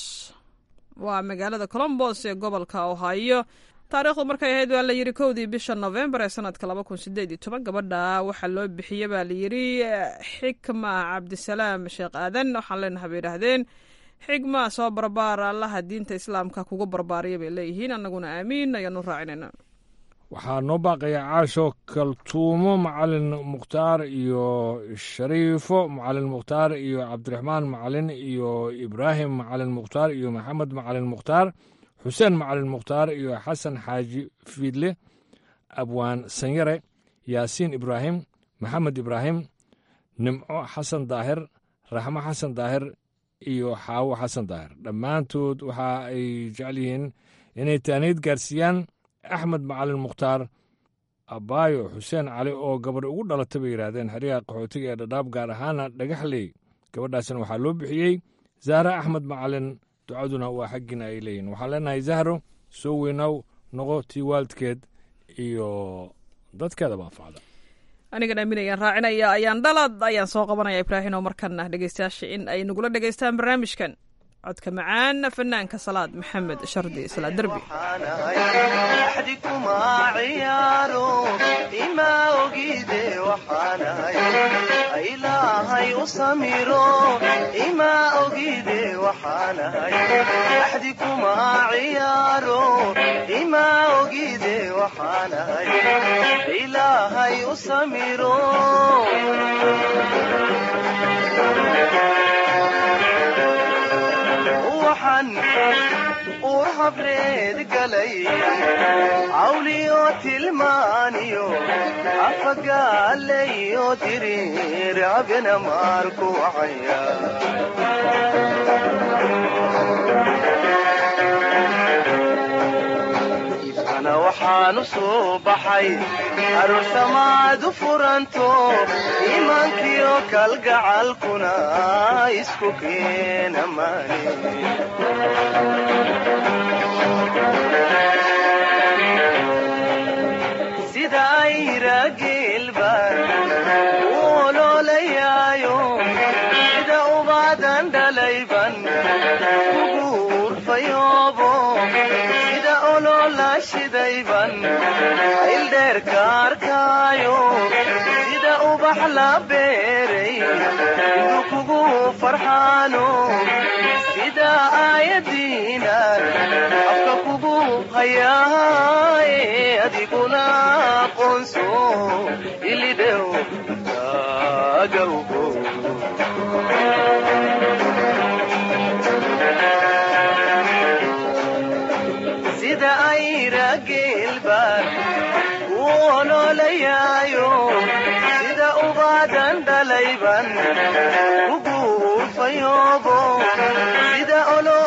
waa magaalada colombos ee gobolka ohio taariikhdu markay ahayd waa layidhi kowdii bisha novembar ee sanadka laba kun sideed iyo toban gabadha waxaa loo bixiyey baa layidhi xikma cabdisalaam sheekh aadan waxaan leenahay bay idhaahdeen xigma soo barbaar allaha diinta islaamka kugu barbaariya bay leeyihiin annaguna aamiin ayaanu raacinayna waxaa noo baaqaya caasho kaltuumo macalin mukhtaar iyo shariifo macalin mukhtaar iyo cabdiraxmaan macalin iyo ibraahim macalin mukhtaar iyo maxamed macalin mukhtaar xuseen macalin mukhtaar iyo xasan xaaji fiidle abwaan sanyare yaasiin ibraahim maxamed ibraahim nimco xasan daahir raxmo xasan daahir iyo xaawo xasan daahir dhammaantood waxa ay jecel yihiin inay taaniid gaarsiiyaan axmed macalin mukhtaar abaayo xuseen cali oo gabadh ugu dhalatay bay yidhaahdeen xeryaha qaxootiga ee dhadhaab gaar ahaana dhagaxley gabadhaasna waxaa loo bixiyey zahra axmed macalin ducaduna waa xaggiina ay leeyihin waxaan leenahay zahro soo weynow noqo tii waalidkeed iyo dadkeedaba anfacda anigan aaminayaan raacinaya ayaan dhalad ayaan soo qabanaya ibraahim oo markana dhegeystayaasha in ay nagula dhegeystaan barnaamijkan codka macaan fanaanka salaad maxamed shardi salaad derbi ilaahay u samiro ima ogide waxaanahay axdi kuma ciyaaro ima ogide waxaanahay ilaahay u samiro waxaan uur habreed galay cawliyo tilmaaniyo afagaalayo diriir abena maarku wacaya ifkana waxaanu soo baxay aroosamaadu furanto iimaankiyo kalgacalkuna isku keena maani sida ayra geelbaan u oloolayaayo sida ubaadan dhalayban ugu urfayoobo sida oloola shidayban ayldheerka arkaayo sida ubax la beeray indu kugu farxaano sida aayadiinan afka kugu hayaaye adiguna aqoonso ilidhew gaagawgo sida ayra geelbaan u oloolayaayo sida ubaadan dhalayban ugu urfayoobo sida olo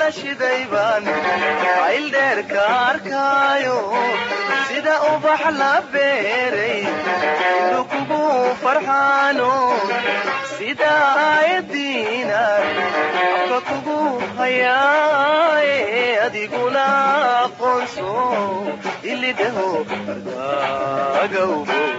shiday baan ayldheer ka arkaayo sida ubax la beeray indhu kugu farxaano sida aayadiinaad afka kugu hayaaye adiguna aqoonso ilidhaho ardagawgo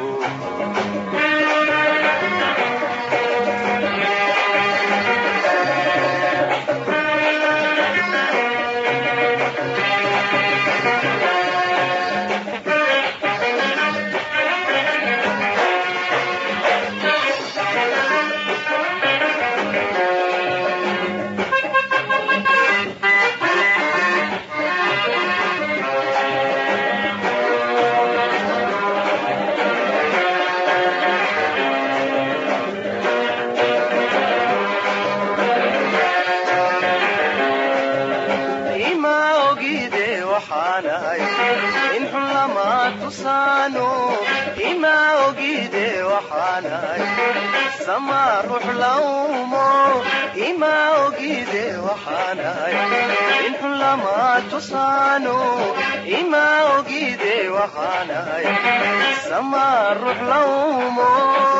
ima ogide waxaanahay in xun lama tusaano ima ogide waxaanahay sama ruux lawmo ima ogide waxaanahay in xun lama tusaano ima ogide waxaanahay sama ruux lawmo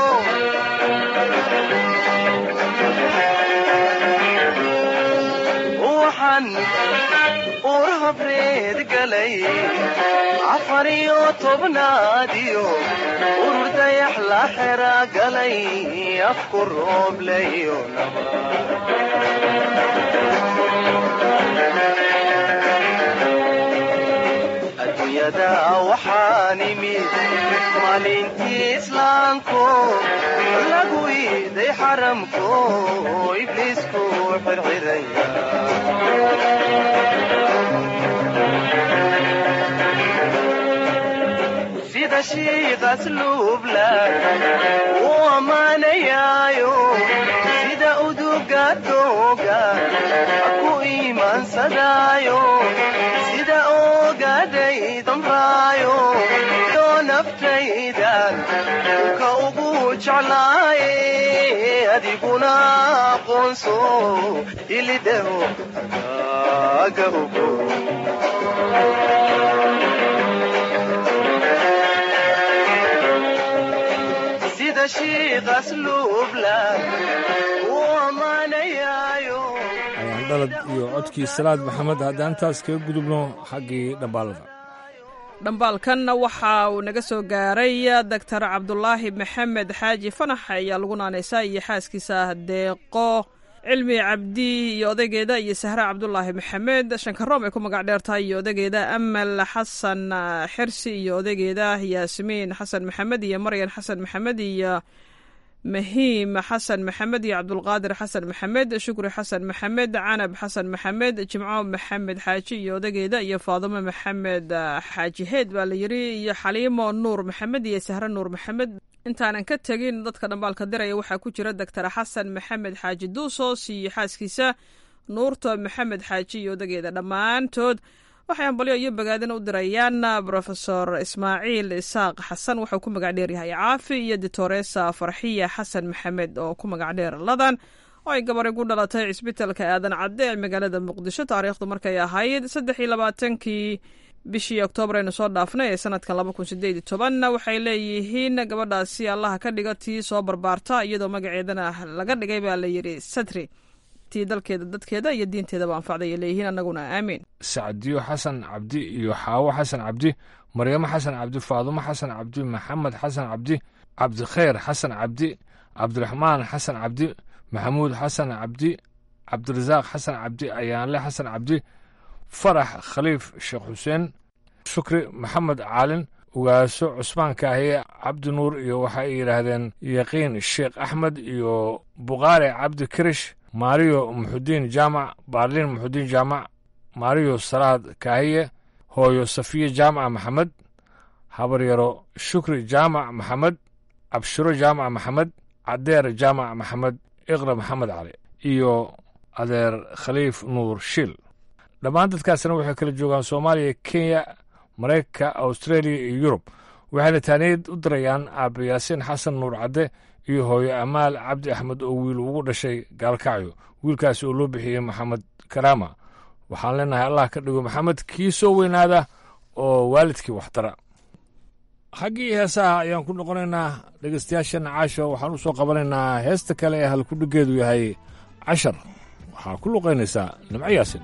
waxaan uur habreed galay afar iyo tobnaadiyo urur dayax la xera galay afku rooblayo adduunyada waxaan imid maalintii islaamko lagu iiday xaramko ibliisku xirxiraya sida shiiqas luubla u ammaanayaayo sida uduga dooga ku iimaansadaayo sida oogaday damraayo doo naftaydan ka ugu jeclaaye adiguna aqoonso ilidhaho aga ugo sida shiiqas luubla u ammaanayaayo ayaan dhalad iyo codkii salaad maxamed haddaan taas kaga gudubno xaggii dhambaalada dhambaalkanna waxa uu naga soo gaaray doctor cabdulaahi maxamed xaaji fanax ayaa lagu naanaysaa iyo xaaskiisa deeqo cilmi cabdi iyo odaygeeda iyo sahre cabdulaahi maxamed shankaroom ay ku magac dheertahay iyo odaygeeda amal xasan xirsi iyo odaygeeda yaasmiin xasan maxamed iyo maryan xasan maxamed iyo mahiim xasan maxamed iyo cabdulqaadir xasan maxamed shukri xasan maxamed canab xasan maxamed jimco maxamed xaaji iyo odageeda iyo faadimo maxamed xaaji heed baa la yiri iyo xaliimo nuur maxamed iyo sahre nuur maxamed intaanan ka tegin dadka dhambaalka diraya waxaa ku jira doctor xasan maxamed xaaji duusos iyo xaaskiisa nuurto maxamed xaaji iyo odageeda dhammaantood waxay hambalyo iyo bogaadin u dirayaan rofesor ismaaciil isaaq xasan wuxuu ku magac dheer yahay caafi iyo ditoresa farxiya xasan maxamed oo ku magac dheer ladan oo ay gabar igu dhalatay cisbitalka aadan cadde ee magaalada muqdisho taariikhdu markay ahayd saddex iyo labaatankii bishii oktoobar aynu soo dhaafnay ee sanadkan laba kun sideed iyo tobanna waxay leeyihiin gabadhaasi allaha ka dhiga tii soo barbaarta iyadoo magaceedana laga dhigay baa la yidhi satri tii dalkeeda dadkeeda iyo diinteedaba anfacday ay leeyihiin annaguna aamiin sacdiyo xasan cabdi iyo xaawo xasan cabdi maryamo xasan cabdi faadumo xasan cabdi maxamed xasan cabdi cabdikhayr xasan cabdi cabdiraxmaan xasan cabdi maxamuud xasan cabdi cabdirasaaq xasan cabdi ayaanle xasan cabdi farax khaliif sheekh xuseen shukri maxamed caalin ugaaso cusmaan kaahiye cabdi nuur iyo waxa ay yidhaahdeen yaqiin sheekh axmed iyo bukaare cabdi kirish maariyo muxudiin jaamac baarliin muxudiin jaamac maariyo salaad kaahiye hooyo safiye jaamaca maxamed habaryaro shukri jaamac maxamed cabshiro jaamac maxamed cadeer jaamac maxamed iqra maxamed cali iyo adeer khaliif nuur shil dhammaan dadkaasna waxay kala joogaan soomaaliya kenya maraykanka australia iyo yurub waxayna taaniyad u dirayaan aabe yaasiin xasan nuur cadde iyo hooyo amaal cabdi axmed oo wiil ugu dhashay gaalkacyo wiilkaasi oo loo bixiyey maxamed karaama waxaan leenahay allah ka dhigo maxamed kii soo weynaada oo waalidkii waxtara xaggii heesaha ayaan ku noqonaynaa dhegeystayaashana caasho waxaan u soo qabanaynaa heesta kale ee halkudhigeedu yahay cashar waxaa ku luqaynaysaa nimco yaasin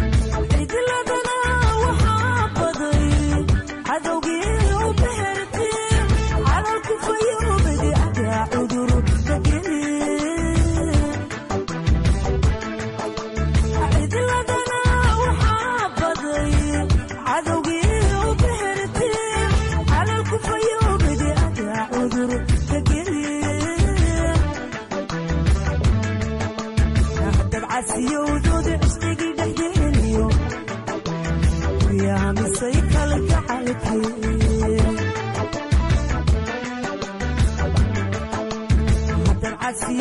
cidladana waxaa baday cadowgii u behertay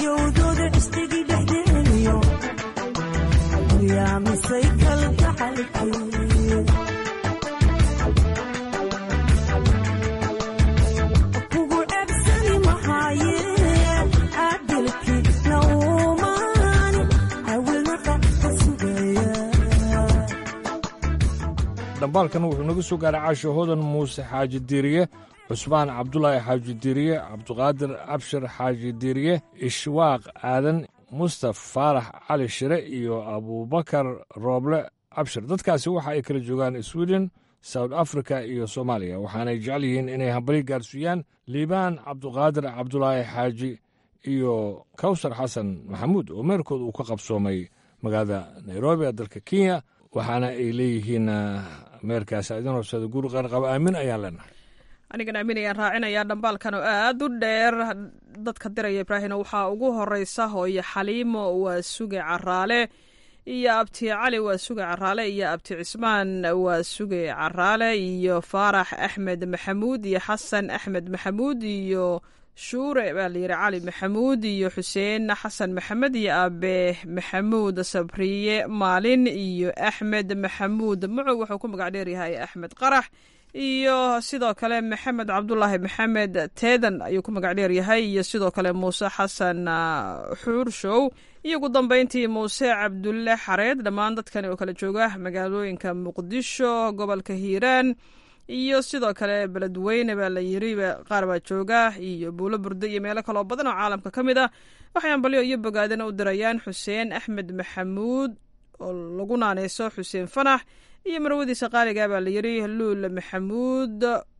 dayowdooda cisdigii dhexdeeniyo yaamisay kalgacalkii kugu ceebsani mahaayeen caadilkii naumaani hawilnaqa ka sugaya dhambaalkan wuxuu naga soo gaaray caasho hodan muuse xaaji diiriye cusmaan cabdulaahi xaaji diiriye cabduqaadir abshir xaaji diiriye ishwaaq aadan mustaf faarax cali shire iyo abuubakar rooble abshir dadkaasi waxa ay kala joogaan sweden south africa iyo soomaaliya waxaanay jecel yihiin inay hambali gaarsiiyaan liibaan cabduqaadir cabdulaahi xaaji iyo kawsar xasan maxamuud oo meerkood uu ka qabsoomay magaalada nairobi ee dalka kenya waxaana ay leeyihiin meerkaas idin horsada guri qaanqaba aamin ayaan leenahay anigan aamin ayaan raacinayaa dhambaalkan oo aad u dheer dadka diraya ibraahino waxaa ugu horeysa hooyo xaliimo waa suge caraale iyo abti cali waa suge caraale iyo abti cismaan waa suge caraale iyo faarax axmed maxamuud iyo xasan axmed maxamuud iyo shuure baa layidhi cali maxamuud iyo xuseen xasan maxamed iyo aabe maxamuud sabriye maalin iyo axmed maxamuud mucug wuxuu ku magac dheeryahay axmed qarax iyo sidoo kale maxamed cabdulaahi maxamed teedan ayuu ku magac dheeryahay iyo sidoo kale muuse xasan xuurshow iyo ugu dambeyntii muuse cabdulle xareed dhammaan dadkani oo kala jooga magaalooyinka muqdisho gobolka hiiraan iyo sidoo kale beledweyne baa la yiri qaar baa jooga iyo buulo burde iyo meelo kaloo badan oo caalamka ka mid ah waxay ambalyo iyo bogaadana u dirayaan xuseen axmed maxamuud oo lagu naaneyso xuseen fanax iyo marwadiisa qaaliga baa la yiri luul maxamuud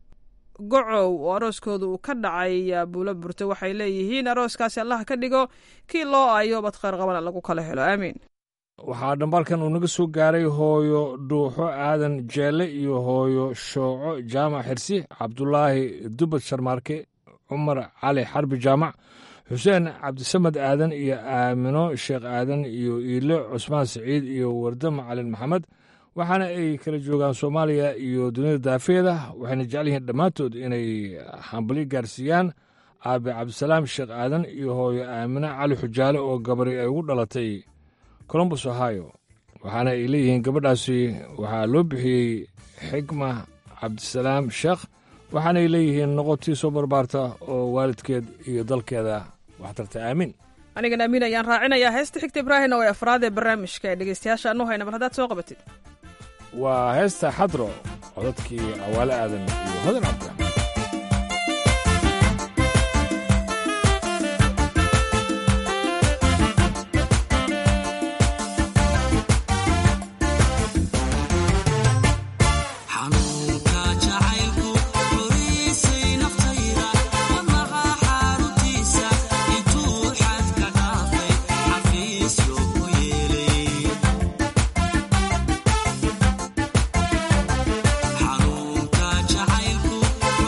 gocow oo arooskooda uu ka dhacay buulo burte waxay leeyihiin arooskaasi allaha ka dhigo kii loo aayo bad kheyr qabana lagu kala helo aamiin waxaa dhambaalkan uu naga soo gaaray hooyo dhuuxo aadan jeelle iyo hooyo shooco jaamac xirsi cabdulaahi dubad sharmaarke cumar cali xarbi jaamac xuseen cabdisamed aadan iyo aamino sheekh aadan iyo iile cusmaan siciid iyo warde macalin maxamed waxaana ay kala joogaan soomaaliya iyo dunida daafeeda waxayna jecel yihiin dhammaantood inay hambali gaarsiiyaan aabe cabdisalaam sheekh aadan iyo hooyo aamino cali xujaale oo gabari ay ugu dhalatay colombus ohio waxaana ay leeyihiin gabadhaasi waxaa loo bixiyey xigma cabdisalaam sheekh waxaanay leeyihiin noqotii soo barbaarta oo waalidkeed iyo dalkeeda waxtarta aamin anigan aamin ayaan raacinayaa heesta xigta ibraahim oo ee afraad ee barnaamijka ee dhegeystayaasha anu hayna bal haddaad soo qabatid waa heesta xadro codadkii cawaale aadan iyo hodan cabdiraxmaan xanuunka jacaylku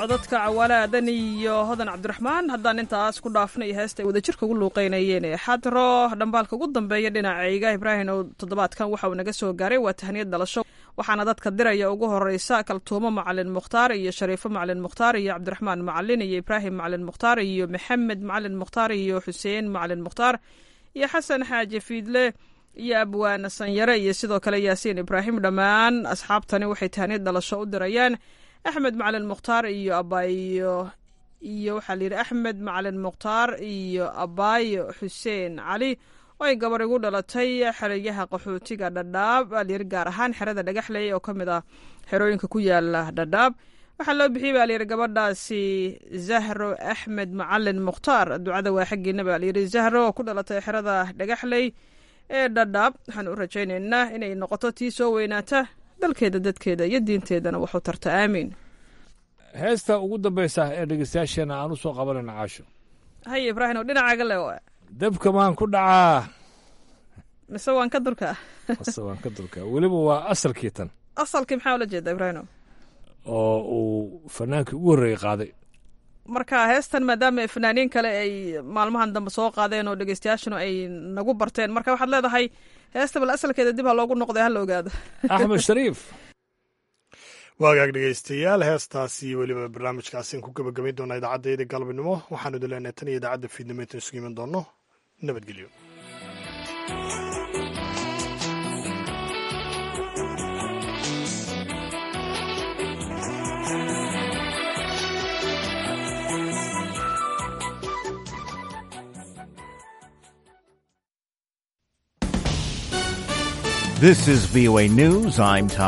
codadka cawaale aadan iyo hodan cabdiraxmaan haddaan intaas ku dhaafnay heesta ay wadajirka ugu luuqeynayeen ee xadro dhambaalka ugu dambeeya dhinacayga ibraahim oo toddobaadkan waxa uu naga soo gaaray waa tahniyad dhalasho waxaana dadka diraya ugu horeysa kaltuumo macalin mukhtaar iyo shariifo macalin mukhtaar iyo cabdiraxmaan macalin iyo ibraahim macalin mukhtaar iyo maxamed macalin mukhtaar iyo xuseen macalin mukhtaar iyo xasan xaaji fiidle iyo abwaana sanyare iyo sidoo kale yaasiin ibraahim dhammaan asxaabtani waxay tahniyad dhalasho u dirayaan axmed macalin mukhtaar iyo abaayo iyo waxaa la yidhi axmed macalin mukhtaar iyo abaayo xuseen cali oo ay gabar igu dhalatay xerayaha qaxootiga dhadhaab baa layidhi gaar ahaan xerada dhagaxley oo ka mid ah xerooyinka ku yaala dhadhaab waxaa loo bixiyey baa layidhi gabadhaasi zahro axmed macalin mukhtaar ducada waa xaggiina baa layidhi zahro oo ku dhalatay xerada dhagaxley ee dhadhaab waxaan u rajaynaynaa inay noqoto tii soo weynaata dalkeeda dadkeeda iyo diinteedana waxu tarta aamiin heesta ugu dambaysa ee dhegeystayaasheena aan u soo qabanayna caasho haye ibraahim oo dhinacaaga le dabka maan ku dhacaa mise waan ka durkaa mise waan ka durkaa weliba waa asalkii tan asalkii maxaa ula jeeda ibraahim oo uu fanaankii ugu horreeyey qaaday marka heestan maadaama fanaaniin kale ay maalmahan dambe soo qaadeen oo dhegeystayaashanu ay nagu barteen marka waxaad leedahay heesta bal asalkeeda dib ha loogu noqday ha la ogaado axmed shariif waagaag dhegeystayaal heestaasi weliba barnaamijkaasian ku gebagabayn doonaa idaacaddeeda galabnimo waxaanu idin leenahay tan iyo idaacadda fiidnimo intaan isugu iman doonno nabadgelyo This is VOA News. I'm Tom.